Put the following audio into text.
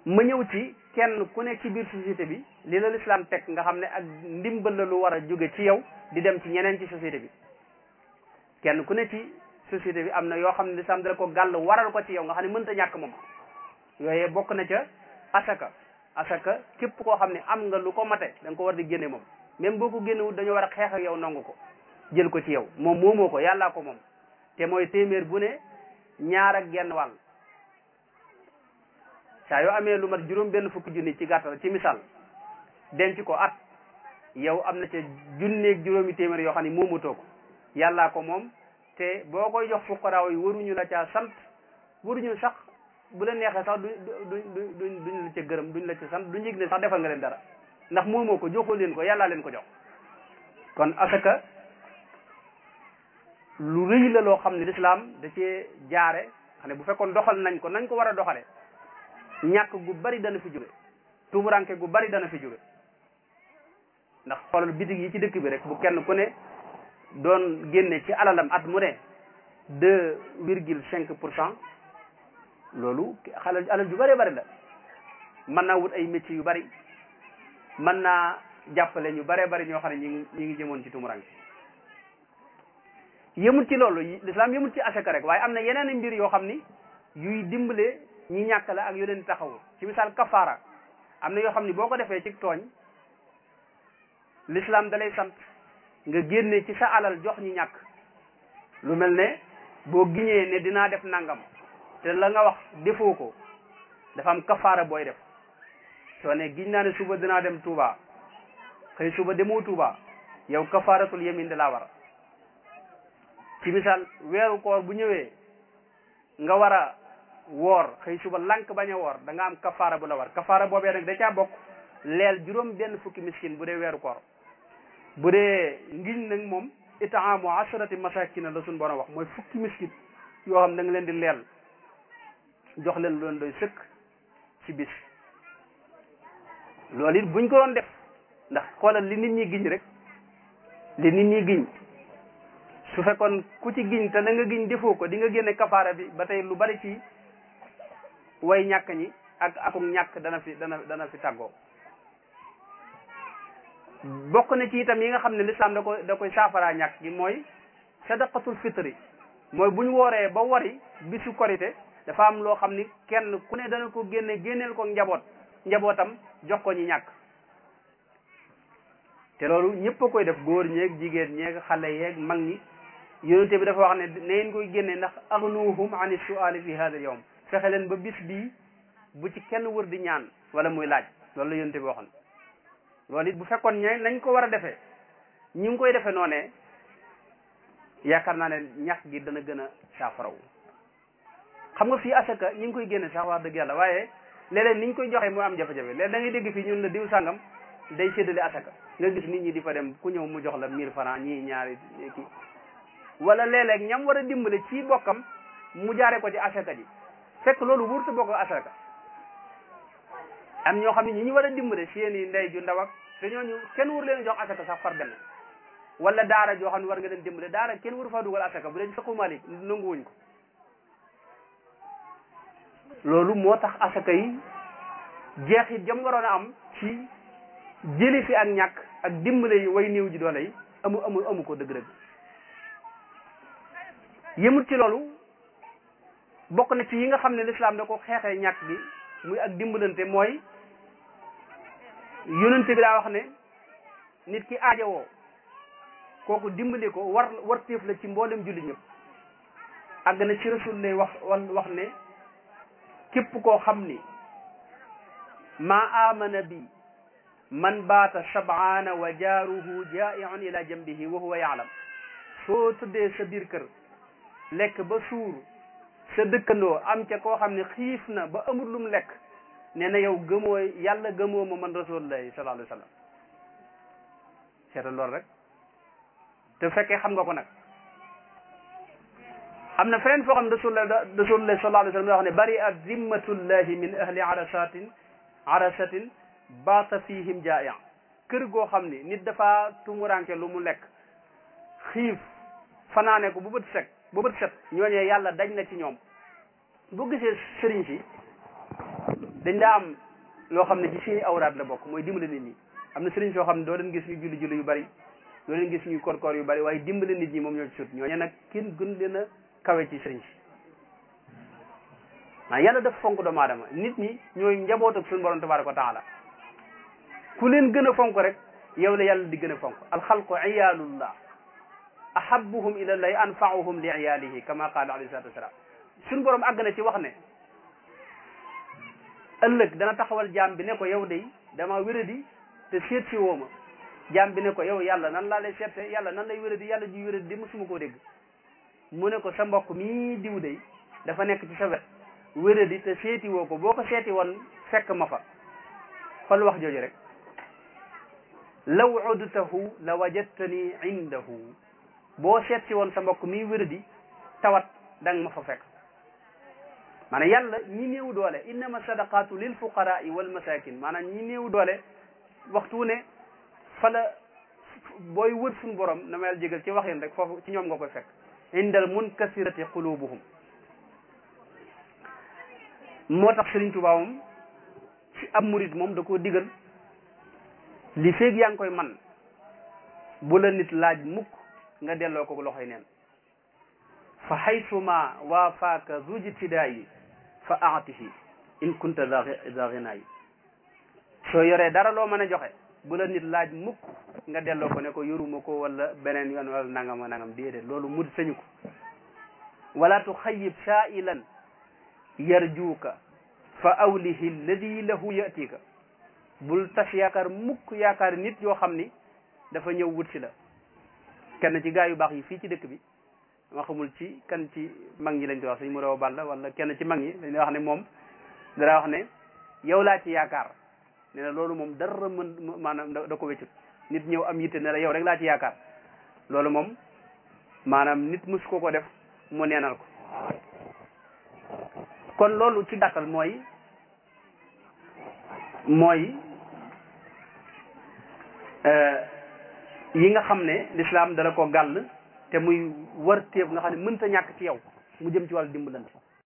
ma ñëw ci kenn ku ne ci biir société bi li la lislaam teg nga xam ne ak ndimbal la lu war a jóge ci yow di dem ci ñeneen ci société bi kenn ku ne ci société bi am na yoo xam ne lislaam dala ko gàll waral ko ci yow nga xam ne mënta ñàkk moom yooyee bokk na ca asaka asaka képp koo xam ne am nga lu ko mate da nga ko war di génne moom même boo ko génnewul dañoo war a xeex ak yow nangu ko jël ko ci yow moom moomoo ko yàllaa ko moom te mooy téeméer bu ne ñaar ak genn wàll saa yoo amee lu mat juróom benn fukki junni ci gàttal ci misaal denc ko at yow am na ca junneeg juróomi téeméer yoo xam ne moomatoo ko yàllaa ko moom te boo koy jox fuqaraaw yi waruñu la caa sant waruñu sax bu la neexee sax du du du duñ la ca gërëm duñ la ca sant duñ yëg ne sax defal nga leen dara ndax moomoo ko joxoo leen ko yàllaa leen ko jox kon asaka lu rëy la loo xam ne lislaam da cee jaare xam ne bu fekkoon doxal nañ ko nañ ko war a doxale ñàkk gu bari dana fi jóge tumuranke gu bari dana fi jóge ndax xoolal bitig yi ci dëkk bi rek bu kenn ku ne doon génne ci alalam at mu ne deux virgule cinq pour cent loolu xalal alal ju bëree bëri la mën naa wut ay métiers yu bari mën naa jàppale ñu bëree bëri ñoo xam ne ñi ngi ñi ngi jëmoon ci tumuranke yëmut ci loolu lislaam yëmut ci asaka rek waaye am na yeneen mbir yoo xam ni yuy dimbale ñi ñàkk la ak yu leen taxawu ci misaal kafaara am na yoo xam ni boo ko defee ci tooñ lislaam da lay sant nga génne ci sa alal jox ñi ñàkk lu mel ne boo giñee ne dinaa def nangam te la nga wax defoo ko dafa am kafaara booy def soo ne giñ naa ne suba dinaa dem Touba xëy suba demoo Touba yow kafaaratul yemin da laa war ci misaal weeru koor bu ñëwee nga war a woor xëy suba lank bañ a woor da nga am kafaara bu la war kafaara boobee nag da caa bokk leel juróom benn fukki miskin bu dee weeru koor bu dee ngiñ nag moom itaamu asharati masakina la suñ borom wax mooy fukki miskin yoo xam da nga leen di leel jox leen loon doy sëkk ci bis loolu it buñ ko doon def ndax xoolal li nit ñi giñ rek li nit ñi giñ su fekkoon ku ci giñ te na nga giñ defoo ko di nga génne kafaara bi ba tey lu bari ci way ñàkk ñi ak akum ñàkk dana fi dana dana fi tàggoo bokk na ci itam yi nga xam ne lislaam da koy da koy saafaraa ñàkk gi mooy sadaqatul fitri mooy bu ñu wooree ba wari bisu korite dafa am loo xam ni kenn ku ne dana ko génne génneel ko njaboot njabootam jox ko ñi ñàkk te loolu ñëpp a koy def góor ñeeg jigéen ñeeg xale yeeg mag ñi yonente bi dafa wax ne neen koy génne ndax agnuhum ani suali fi hada al yawm fexe leen ba bis bii bu ci kenn wër di ñaan wala muy laaj loolu la yonente bi waxoon loolu it bu fekkoon ñe nañ ko war a defee ñi ngi koy defee noonee yaakaar naa ne ñàkk gi dana gën a saafaraw xam nga fii asaka ñi ngi koy génne sax wax dëgg yàlla waaye léeg-léeg niñ koy joxee mu am jafe-jafe léeg da ngay dégg fii ñun la diw sàngam day séddale asaka nga gis nit ñi di fa dem ku ñëw mu jox la mille francs ñii ñaari kii wala léeg-léeg ñam war a dimbale ci bokkam mu jaare ko ci asaka ji fekk loolu wurtu bokk asaka am ñoo xam ne ñi ñu war a dimbale seen i ndey ju ndaw ak te ñooñu kenn wur leen jox asaka sax far benn wala daara joo xam ne war nga leen dimbale daara kenn wuru faa dugal asaka bu dee fiqhu Malik nanguwuñ ko loolu moo tax asaka yi jeexit jam waroon a am ci jëli fi ak ñàkk ak dimbale yi way néew ji doole yi amu amu amu ko dëgg-dëgg yëmut ci loolu bokk na ci yi nga xam ne lislaam da ko xeexee ñàkk gi muy ak dimbalante mooy yonente bi daa wax ne nit ki aajowoo kooku dimbali ko war war téef la ci mboolem jullit ñëpp àgg na ci rasul lay wax wax ne képp koo xam ni maa amana bi man baata shabaana wa jaaruhu jaa'iun ila jambihi wa huwa yaalam soo tëddee sa biir kër lekk ba suur sa dëkkandoo am ca koo xam ne xiif na ba amul lum lekk nee na yow gëmoo yàlla gëmoo ma man rasulullahi sallallahu alayhi wa sallam seetal loolu rek te fekkee xam nga ko nag am na feneen foo xam ne rasulullah rasulullahi sallallahu alayhi wa sallam wax ne bari at zimmatullahi min ahli arasatin arasatin baata fihim jaa'i kër goo xam ni nit dafa tumuranke lu mu lekk xiif fanaane ko bu bët set bu bët set ñooñee yàlla dañ na ci ñoom boo gisee sëriñ si dañ daa am loo xam ne ci seeni awraat la bokk mooy dimbale nit ñi am na sëriñ soo xam ne doo leen gis ñu julli julli yu bari doo leen gis ñu koor koor yu bari waaye dimbale nit ñi moom ñoo ci sut ñooñu nag kenn gën leen a kawe ci sëriñ si maa yàlla def fonk doomu aadama nit ñi ñooy njaboot ak suñu borom tabaraka wa taala ku leen gën a fonk rek yow la yàlla di gën a fonk alxalqu iyaalullah ahabuhum ila llahi anfaauhum li iyaalihi kama qaala alayhi salatu wasalaam suñu borom àgg na ci wax ne ëllëg dana taxawal jaam bi ne ko yow day dama wéradi te seet si woo ma jaam bi ne ko yow yàlla nan laa lay seete yàlla nan lay wéradi yàlla ji wéradi di musuma koo dégg mu ne ko sa mbokk mii diw day dafa nekk ci sa wet wéradi te seeti woo ko boo ko seeti woon fekk ma fa xol wax jooju rek law udtahu la wajadtani indahu boo seet si woon sa mbokk mii wéradi tawat danga ma fa fekk maanaam yàlla ñi néew doole innama sadaqatu lil fuqarai wal masakin maanaam ñi néew doole waxtu ne fa la booy wër suñu borom na ma yàlla jégal ci waxin rek foofu ci ñoom nga koy fekk indal munkasirati qulubuhum moo tax Sëriñ Tuubaa moom ci ab murit moom da koo digal li feeg yaa ngi koy man bu la nit laaj mukk nga delloo ko loxoy neen fa haysuma waafaaka zujtidaayi fa aatihi in kunta za ginaayi soo yoree dara loo mën a joxe bu la nit laaj mukk nga delloo ko ne ko yoruma ko wala beneen yoon wala nangam a nangam déedéet loolu mu sañu ko wala tuxayib saa'ilan yarjuuka fa awlihi alladi lahu yatika bul tas yaakaar mukk yaakaar nit yoo xam ni dafa ñëw wut si la kenn ci gaa yu baax yi fii ci dëkk bi ma xamul ci kan ci mag ñi lañ koy wax suñ mu rew balla wala kenn ci mag ñi dañ wax ne moom dara wax ne yow laa ci yaakaar nee na loolu moom dara mën maanaam da ko wéccut nit ñëw am yitte ne la yow rek laa ci yaakaar loolu moom maanaam nit mus ko ko def mu neenal ko kon loolu ci gàttal mooy mooy yi nga xam ne lislaam dala ko gàll te muy war téeb nga xam ne mënta ñàkk ci yow mu jëm ci wàllu dimbalante